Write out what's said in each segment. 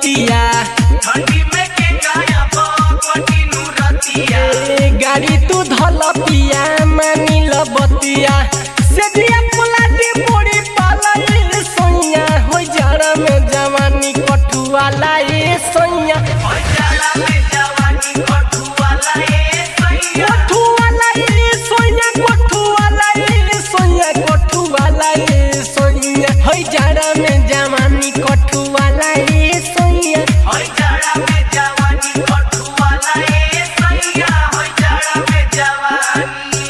रतिया ठंडी में के गाया बकटी नु रतिया ए गाड़ी तू धल पिया मानी ल बतिया से दिया पुलाटी पोड़ी पाला ए सोइया हो जाड़ा में जवानी कठुआला ए सोइया होय जाला में जवानी कठुआला ए सैया कठुआला ए सोइया कठुआला ए सोइया कठुआला ए सोइया हो जाड़ा में जवानी कठुआला ए सोइया होय जाला में जवानी कठुआला ए सैया होय जाला में जवानी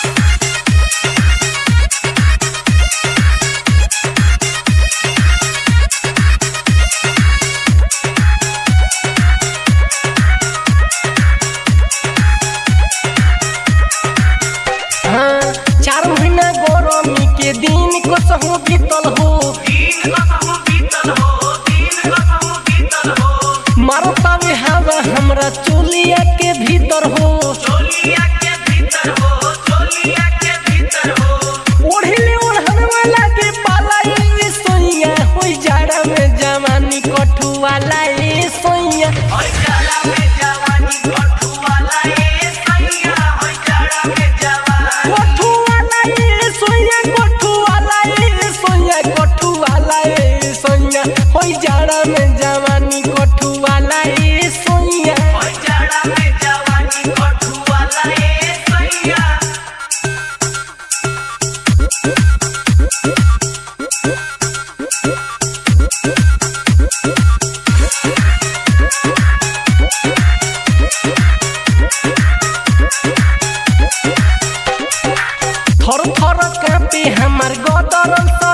हाँ चार महीना गरमी के दिन कसहु बीतल हो दिन कसम बीतल हो दिन कसम बीतल हो मारो तावे हवा हमरा चोलिया के भीतर हो चोलिया के भीतर हो चोलिया के भीतर हो ओढ़ले ओढ़न वाला के पाला ए सोइया होई जाड़ा में जवानी कठुआला ए सोइया होय जाला में जवानी कठुआला ए सैया होय जाला में जवानी कठुआला ए सोइया कठुआला ए सोइया कठुआला ए सोइया होई जाड़ा में जवानी कठुआला ए सोइया होय जाला में जवानी कठुआला ए सैया थर थर कापे हमार गदरल